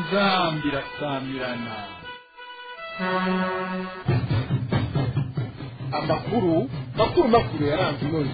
inzambi irasamirana amakuru makuru makuru yaranze umunsi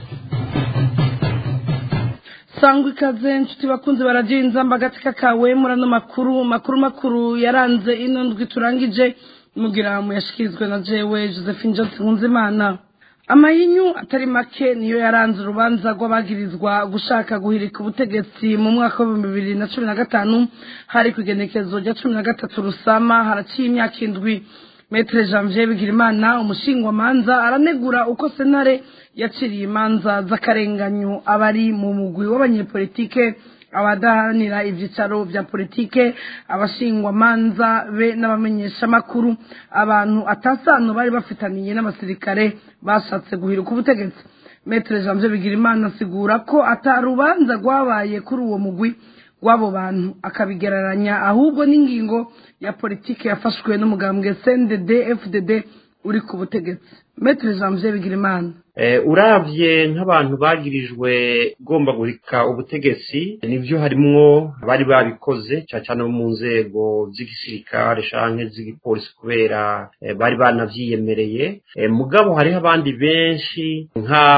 sangwa ikaze inshuti bakunze baragira inzamba agatsika kawe muri ano makuru makuru makuru yaranze ino ndwi turangije mugira muyashyikirizwe na jewe josephine johnson nkunzimana amayinyu atari make niyo yaranze urubanza rw'abagirizwa gushaka guhirika ubutegetsi mu mwaka w'ibihumbi bibiri na cumi na gatanu hari ku igenekerezo rya cumi na gatatu rusama haraciye imyaka indwi metere janvier bigirimana umushingwamanza aranegura uko senare yaciriye imanza z'akarenganyo abari mu mugwi w'abanyepolitike abadaharanira ibyicaro bya politike abashingwamanza be n'abamenyeshamakuru abantu atasano bari bafitaniye n'abasirikare bashatse guhiruka ubutegetsi metere janvier bigirimana asigura ko atarubanza rwabaye kuri uwo mugwi w'abo bantu akabigereranya ahubwo n'ingingo ya politiki yafashwe n'umugambwe cndd fdd uri ku butegetsi metere janvier bigirimana urabye nk'abantu bagirijwe ugomba guhika ubutegetsi nibyo harimwo abari babikoze cyane cyane mu nzego z'igisirikare cyangwa z'igipolisi kubera bari banavyiyemereye mugabo hariho abandi benshi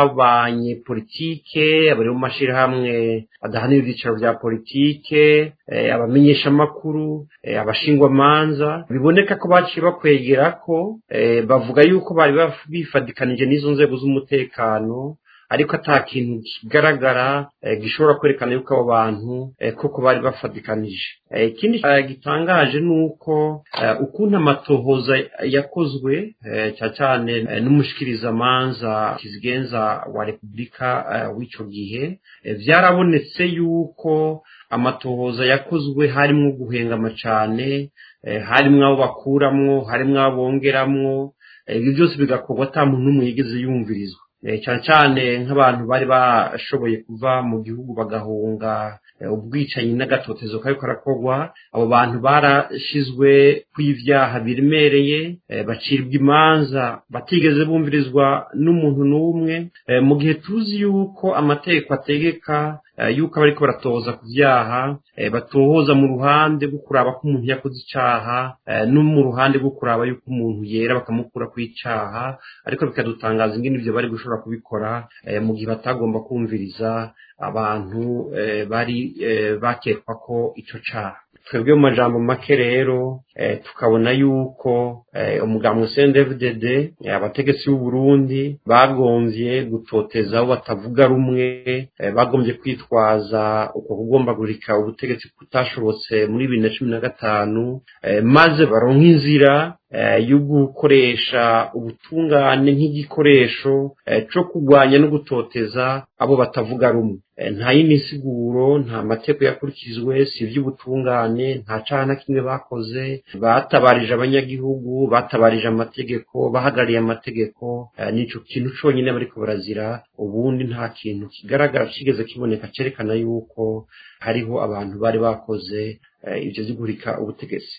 nk'abanyepolitike abari mu mashyirahamwe adahanira ibyicaro bya politike abamenyeshamakuru abashingwamanza biboneka ko baciye bakwegera ko bavuga yuko bari bifadikanije n'izo nzego z'umutekano ariko ata kintu kigaragara gishobora kwerekana yuko abo bantu koko bari bafatikanije ikindi gitangaje ni uko ukuntu amatohoza yakozwe cyane cyane n'umushikirizamanza kizigenza wa repubulika w'icyo gihe byarabonetse yuko amatohoza yakozwe harimo guhengama cyane harimo abo bakuramwo harimo abo bongeramwo ibi byose bigakorwa ata muntu n'umwe yigeze yumvirizwa cyane cyane nk'abantu bari bashoboye kuva mu gihugu bagahunga ubwicanyi n'agatotezo kari karakorwa abo bantu barashizwe kw'ibyaha biremereye bacirwa imanza batigeze bumvirizwa n'umuntu n'umwe mu gihe tuzi yuko amategeko ategeka yuko abariko baratohoza ku byaha batohoza mu ruhande rwo kuraba ko umuntu yakoze icyaha no mu ruhande rwo kuraba yuko umuntu yera bakamukura ku icyaha ariko bikadutangaza ingene ibyo bari gushobora kubikora mu gihe batagomba kumviriza abantu bari bakekwa ko icyo cyaha twebwe mu majambo make rero tukabona yuko umugabo CNDD-FDD abategetsi b'u Burundi bagombye gutoteza abo batavuga rumwe bagombye kwitwaza uko kugomba gurika ubutegetsi kutashobotse muri bibiri na cumi na gatanu maze baronka inzira yo gukoresha ubutungane nk'igikoresho cyo kurwanya no gutoteza abo batavuga rumwe nta yindi nsiguro nta mateko yakurikizwe si iby'ubutungane nta cyaha na kimwe bakoze batabarije abanyagihugu batabarije amategeko bahagarariye amategeko nicyo kintu cyonyine bariko barazira ubundi nta kintu kigaragara kigeze kiboneka cyerekana yuko hariho abantu bari bakoze ibyo zigurika ubutegetsi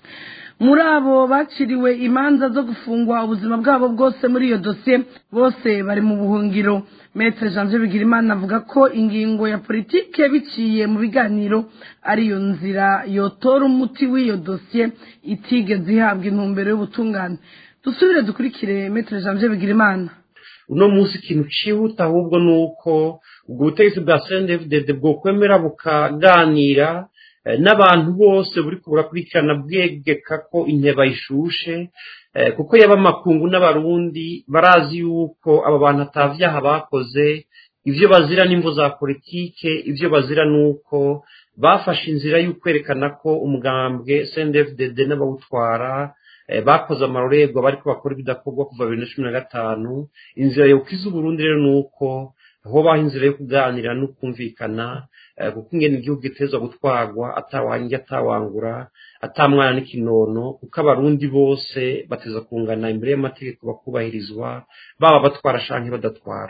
muri abo baciriwe imanza zo gufungwa ubuzima bwabo bwose muri iyo dosiye bose bari mu buhungiro metere janvier bigirimana avuga ko ingingo ya politike biciye mu biganiro ariyo nzira yotora umuti w'iyo dosiye itigeze ihabwa intumbero y'ubutungane dusubire dukurikire metere janvier bigirimana uno munsi ikintu cyihuta ahubwo ni uko ubwo butegetsi bwa cndfdd bwokwemera bukaganira n'abantu bose buri burakurikirana bwegeka ko inteba ishushe kuko yaba amakungu n'abarundi barazi yuko aba bantu atavyaha bakoze ibyo bazira n'imvo za politike ibyo bazira ni uko bafashe inzira y'ukwerekana ko umugambwe cndfdd n'abawutwara bakoze amarorerwa bariko bakora ibidakorwa kuva bibiri na cumi na gatanu inzira yokiza uburundi rero ni uko hobaho inzira yo kuganira no kumvikana kuko ingene igihugu gitezwa gutwarwa atawanjye atawangura atamwana n'ikinono kuko abarundi bose bateza kungana imbere y'amategeko bakubahirizwa baba batwara canke badatwara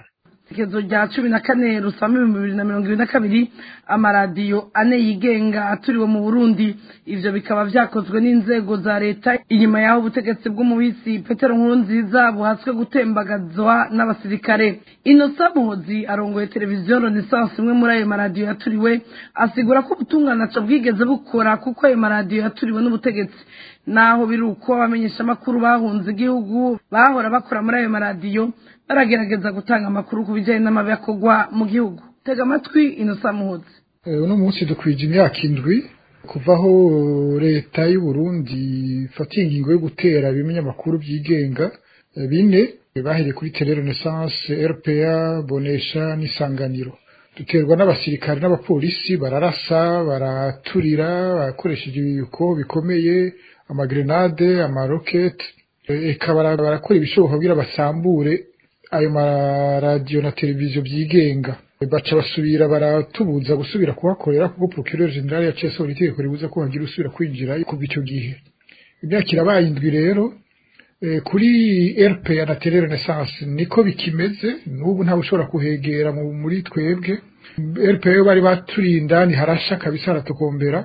igezo rya cumi na kane rusama ibihumbi bibiri na mirongo ibiri na kabiri amaradiyo ane yigenga aturiwe mu burundi ivyo bikaba vyakozwe n'inzego za leta inyuma y'aho ubutegetsi bw'umubisi petero nkurunziza buhatswe gutembagazwa n'abasirikare inosa muhozi arongoye televiziyo renaissance imwe muri ayo maradiyo yaturiwe asigura ko ubutunganaco bwigeze bukora kuko ayo maradiyo yaturiwe n'ubutegetsi naho biri uko abamenyeshamakuru bahunze igihugu bahora bakora muri ayo maradiyo baragerageza gutanga amakuru ku bijyanye n'amabi akorwa mu gihugu tega amatwi inosa muhozi uno munsi dukwije imyaka indwi kuva aho leta y'u Burundi ifatiye ingingo yo gutera ibinyamakuru byigenga bine bahereye kuri tele renaissance rpa bonesha n'isanganiro duterwa n'abasirikare n'abapolisi bararasa baraturira bakoresheje ibiyuko bikomeye amagrenade amaroketi eka barakora ibishoboka kugira basambure ayo maradiyo na televiziyo byigenga baca basubira baratubuza gusubira kuhakorera kuko procureur general yaciye itegeko ribuza ko hagira usubira kwinjira kuva icyo gihe imyaka irabaye indwi rero kuri rpa na tele renaissance niko bikimeze n'ubu ntawe ushobora kuhegera muri twebwe rpa yo bari baturinda ni harasha kabisa haratukombera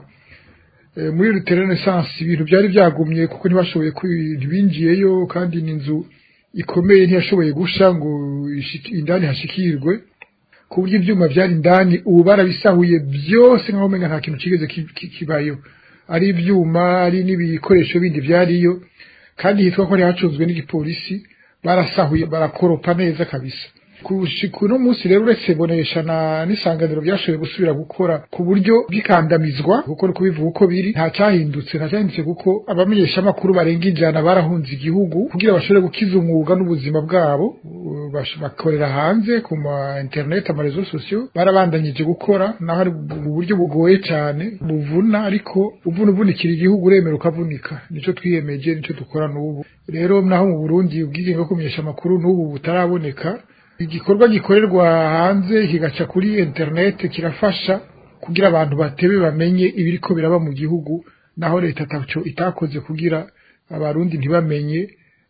muri tele renaissance ibintu byari byagumye kuko ntibashoboye ntibinjiyeyo kandi ni inzu ikomeye ntiyashoboye gusha ngo indani hashikirwe ku buryo ibyuma byari indani ubu barabisahuye byose nk'aho umenya nta kintu kigeze kibayo ari ibyuma ari n'ibikoresho bindi byariyo kandi hitwa ko hari hacunzwe n'igipolisi barasahuye barakoropa neza kabisa kuno munsi rero uretse bonesha na n'isanganiro byashoboye gusubira gukora ku buryo bw'ikandamizwa kuko ni kubivuga uko biri nta cyahindutse nta cyahindutse kuko abamenyeshamakuru barenga ijana barahunze igihugu kugira bashobore gukiza umwuga n'ubuzima bwabo bakorera hanze ku ma internet amarezo sosiyo barabandanyije gukora naho ari uburyo bugoye cyane buvuna ariko uvuna uvunikira igihugu uremera ukavunika nicyo twiyemeje nicyo dukora n'ubu rero naho mu burundi ubwigenge bwo kumenyesha amakuru n'ubu butaraboneka igikorwa gikorerwa hanze kigaca kuri internet kirafasha kugira abantu batebe bamenye ibiriko biraba mu gihugu naho leta taco itakoze kugira abarundi ntibamenye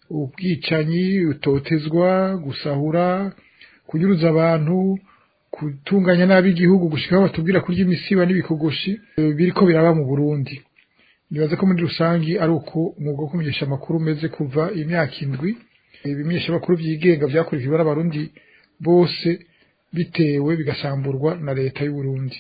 ubwicanyi utotezwa gusahura kunyuruza abantu gutunganya nabi igihugu gushika aho batubwira kurya imisiba n'ibikogoshi biriko biraba mu Burundi nibaza ko muri rusangi ari uko umwuga wo kumenyesha amakuru umeze kuva imyaka indwi ibimenyeshamakuru byigenga byakurikiwe n'abarundi bose bitewe bigasamburwa na leta y'u Burundi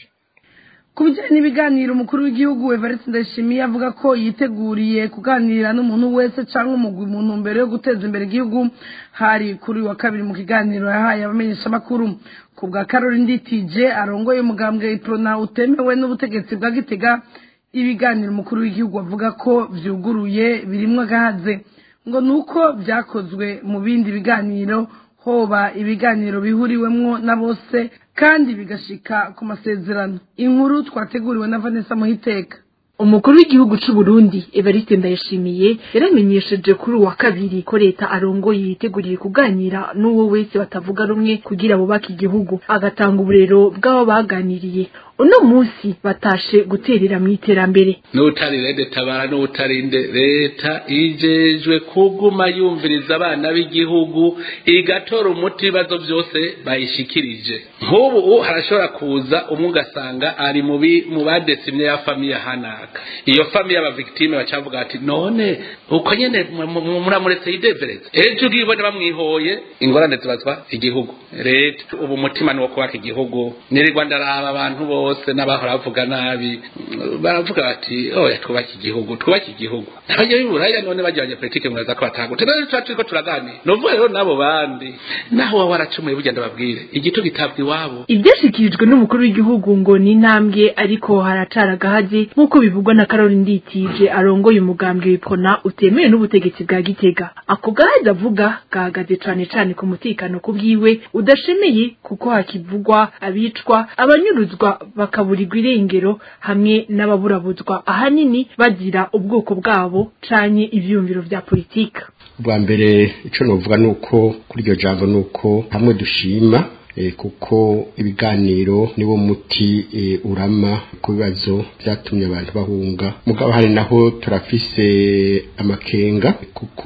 ku bijyanye n'ibiganiro umukuru w'igihugu Evariste Ndayishimiye avuga ko yiteguriye kuganira n'umuntu wese cyangwa umugwi mu ntumbero yo guteza imbere igihugu hari kuri wa kabiri mu kiganiro yahaye abamenyeshamakuru ku bwa Caroline Nditije arongoye umugambwe iprona utemewe n'ubutegetsi bwa Gitega ibiganiro umukuru w'igihugu avuga ko byuguruye birimwo agahaze ngo nuko byakozwe mu bindi biganiro hoba ibiganiro bihuriwemwo na bose kandi bigashika ku masezerano inkuru twateguriwe na Vanessa Muhiteka umukuru w'igihugu c'u Burundi Evariste Ndayishimiye yaramenyesheje kuri uwa kabiri ko leta arongoye yiteguriye kuganira n'uwo wese batavuga rumwe kugira bubake igihugu agatanga uburero bw'abo baganiriye uno munsi batashe guterera mu iterambere n'utari rede tabara n'utarinde leta ijejwe kuguma yumviriza abana b'igihugu igatora umuti ibibazo byose bayishikirije nk'ubu harashobora kuza umwe ugasanga ari mu badesimye ya famiye hanaka iyo famiye y'abavictime bacavuga ati none uko nyene muramuretse yidevereza ejo ubwibone bamwihoye ingorane zibazwa igihugu leta ubu umutima ni wo kubaka igihugu nirirwa ndaraba abantu bose bose n'abahora bavuga nabi baravuga bati oya twubake igihugu twubake igihugu abajya b'iburaya none bagira abanyapolitike muraza ko batagute rero tuba turiko turaganira nuvuga rero n'abo bandi naho waba waracumuye bugenda babwire igito gitabwa iwabo ibyashyikirijwe n'umukuru w'igihugu ngo ni intambwe ariko haracara agahazi nk'uko bivugwa na Caroline Nditije arongoye umugambwe w'ipona utemewe n'ubutegetsi bwa Gitega ako gahazi avuga gahagaze cane cane ku mutekano ku bwiwe udashemeye kuko hakivugwa abicwa abanyuruzwa bakaburirwa irengero hamwe n'ababurabuzwa ahanini bagira ubwoko bwabo canye ivyumviro vya politika bwa mbere ico novuga nuko kuri iryo jambo nuko hamwe dushima e, kuko ibiganiro niwo muti e, urama ku bibazo byatumye abantu bahunga mugabo hari naho turafise amakenga kuko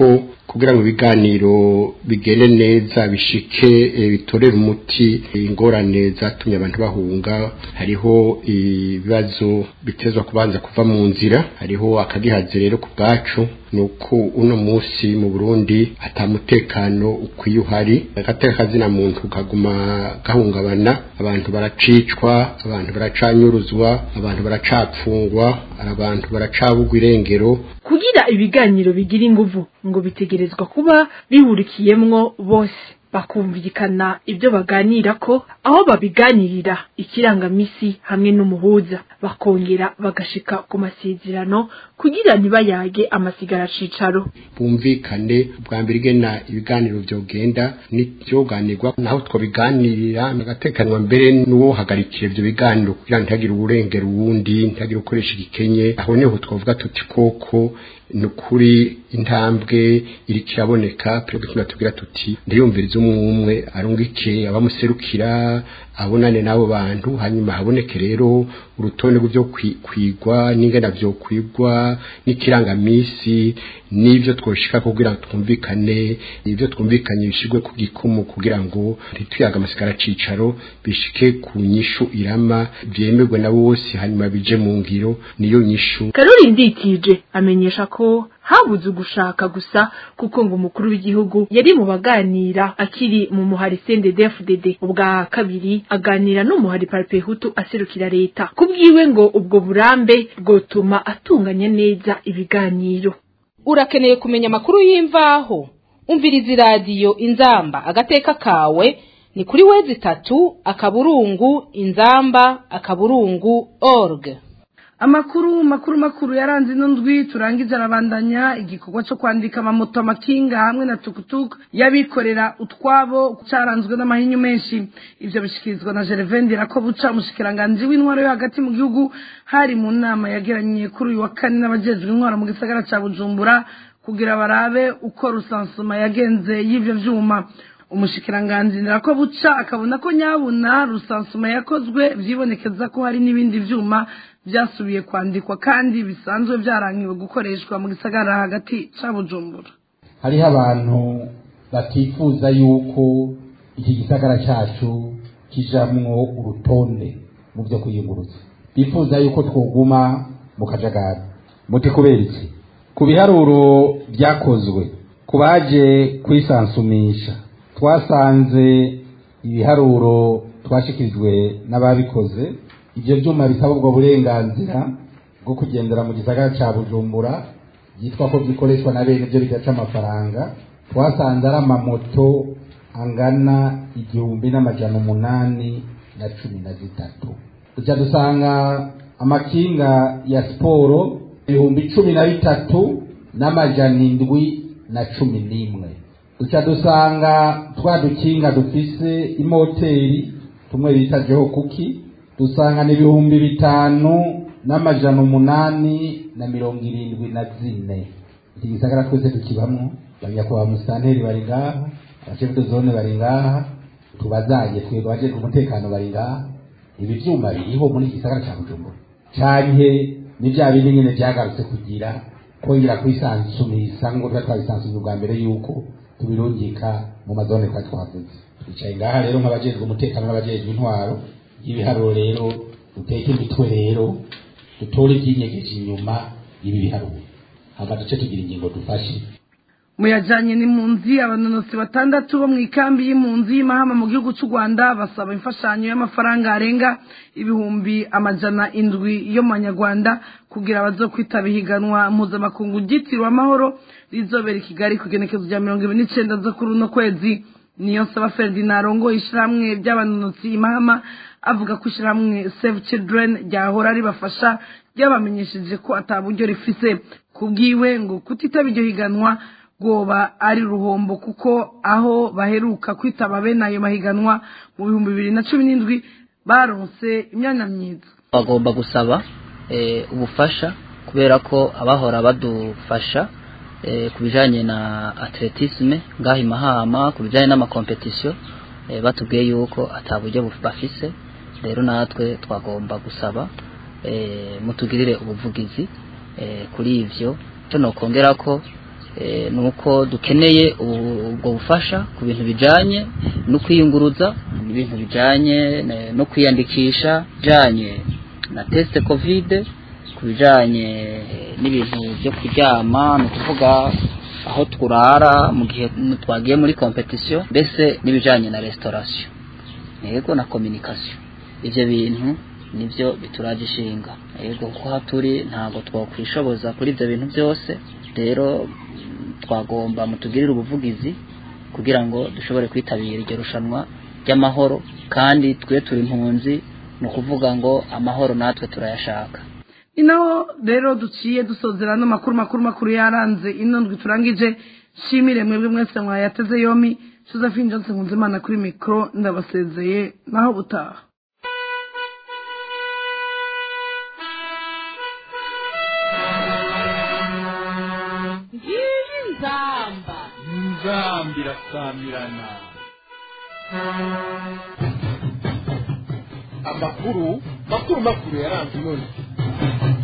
kugira ngo ibiganiro bigende neza bishike bitorere umuti ingorane zatumye abantu bahunga hariho ibibazo bitezwa kubanza kuva mu nzira hariho akagihaze rero ku bwacu nuko uno munsi mu Burundi atamutekano ukwiye uhari agateka kazina muntu kaguma gahungabana abantu baracicwa abantu baracanyuruzwa abantu baracapfungwa abantu baracabugwa irengero kugira ibiganiro bigira inguvu ngo bitegerezwa kuba bihurikiyemwo bose bakumvikana ibyo baganira ko aho babiganirira ikirangamisi hamwe n'umuhuza bakongera bagashika ku masezerano kugira ntibayage amasigara cicaro bumvikane bwa mbere igena ibiganiro byogenda n'ibyoganirwa naho twabiganirira agatekanwa mbere n'uwo hagarikira ibyo biganiro kugira ntihagire uburengera uwundi ntihagire ukoresha igikenye aho niho twavuga tuti koko ni ukuri intambwe iri kiraboneka perezida tubwira tuti ndiyumviriza umwe umwe arungike abamuserukira abonane n'abo bantu hanyuma haboneke rero urutonde rw'ibyo kwigwa n'ingana byo kwigwa n'ikirangamisi n'ibyo twoshika kugira ngo twumvikane ibyo twumvikanye bishigwe ku gikumu kugira ngo ntituyaga amasigara cicaro bishike ku nyishu irama byemerwe na bose hanyuma bije mu ngiro niyo nyishu karori nditije amenyesha ko habuze ugushaka gusa kuko ngo umukuru w'igihugu yari mu baganira akiri mu muhari CNDD-FDD ubwa kabiri aganira n'umuhari Parpehutu aserukira leta kubwiwe ngo ubwo burambe bwotuma atunganya neza ibiganiro urakeneye kumenya amakuru y'imvaho umviriza iradiyo inzamba agateka kawe ni kuri wezi itatu akaburungu inzamba akaburungu org amakuru makuru makuru yaranze ino ndwi turangiza arabandanya igikorwa cyo kwandika amamoto amakinga hamwe na tukutuku y'abikorera utwabo cyaranzwe n'amahinyu menshi ibyo bishyikirizwa na gervain ko buca umushikiranganji w'intwaro yo hagati mu gihugu hari mu nama yageranye kuri uyu wa kane n'abajejwe intwaro mu gisagara cya bujumbura kugira barabe uko rusansuma yagenze y'ibyo byuma umushikiranganji ko buca akabona ko nyabuna rusansuma yakozwe byibonekeza ko hari n'ibindi byuma byasubiye kwandikwa kandi bisanzwe byarangiwe gukoreshwa mu gisagara hagati cya bujumbura hariho abantu batifuza yuko iki gisagara cyacu kijamwo urutonde mu byo kuyungurutsa bifuza yuko twoguma mu kajagari muti kubera iki ku biharuro byakozwe ku baje kwisansumisha twasanze ibiharuro twashikirijwe n'ababikoze ibyo byuma bisaba ubwo burenganzira bwo kugendera mu gisagara cya bujumbura byitwa ko bikoreshwa na bene byo bigaca amafaranga twasanze ari amamoto angana igihumbi n'amajana umunani na cumi na zitatu tujya dusanga amakinga ya siporo ibihumbi cumi na bitatu n'amajana indwi na cumi n'imwe duca dusanga twa dukinga dufise imoteri tumwe bita jeho kuki dusanga ni ibihumbi bitanu n'amajana umunani na mirongo irindwi na zine iki gisagara twese tukibamwo banyakubahwa musitanteri bari ngaha abashefu zone bari ngaha tubazaye twebwe abajejwe umutekano bari ngaha ibi vyuma biriho muri iki gisagara ca bujumbura canke ni vya bindi nyene vyagarutse kugira kongera kwisansumisa ngo tuba twabisansumye ubwa mbere yuko tubirungika mu mazone kwa twavuze twicaye ngaha rero nk'abajejwe umutekano n'abajejwe intwaro ibiharuro rero duteke imitwe rero dutore ibyinyegeje inyuma ibi biharuro hama duce tugira ingingo dufashe muyajanye n'impunzi abanonosi batandatu bo mu ikambi y'impunzi y'imahama mu gihugu cy'u rwanda basaba imfashanyo y'amafaranga arenga ibihumbi amajana indwi yo mu banyarwanda kugira bazokwitaba ihiganwa mpuzamakungu ryitiriwe amahoro rizobera i kigali ku igenekezo rya mirongo ibiri n'icenda zo kuri uno kwezi niyo nsaba ferdinand arongoye ishyirahamwe ry'abanonotsi imahama avuga ko ishyirahamwe save children ryahora ribafasha ryabamenyesheje ko ata buryo rifise kubwiwe ngo kutitaba iryo higanwa bwoba ari ruhombo kuko aho baheruka kwitaba bene ayo mahiganwa mu bihumbi bibiri na cumi n'indwi baronse imyanya myiza bagomba gusaba ubufasha kubera ko abahora badufasha ku bijyanye na atletisme ngaho imahama ku bijyanye n'amakompetisiyo batubwiye yuko ataburyo bafise rero natwe twagomba gusaba mutugirire ubuvugizi kuri ibyo cyo nokongera ko ni uko dukeneye ubwo bufasha ku bintu bijyanye no kwiyunguruza ibintu bijyanye no kwiyandikisha bijyanye na tesite kovide ku bijyanye n'ibintu byo kuryama ni ukuvuga aho turara mu gihe twagiye muri kompetisiyo mbese n'ibijyanye na resitorasiyo yego na kominikasiyo ibyo bintu nibyo bituraje ishinga yego kuko aha turi ntabwo twakwishoboza kuri ibyo bintu byose rero twagomba mutugirire ubuvugizi kugira ngo dushobore kwitabira iryo rushanwa ry'amahoro kandi twe turi impunzi ni ukuvuga ngo amahoro natwe turayashaka ni naho rero duciye dusozera n'amakuru makuru makuru yaranze ino ndwi turangije nshimire mwebwe mwese mwayateze yomi josephine johnson nkunzimana kuri mikoro ndabasezeye naho butaha ngiyi nzamba nzambi irasamirana amakuru makuru makuru yaranze ino ndwi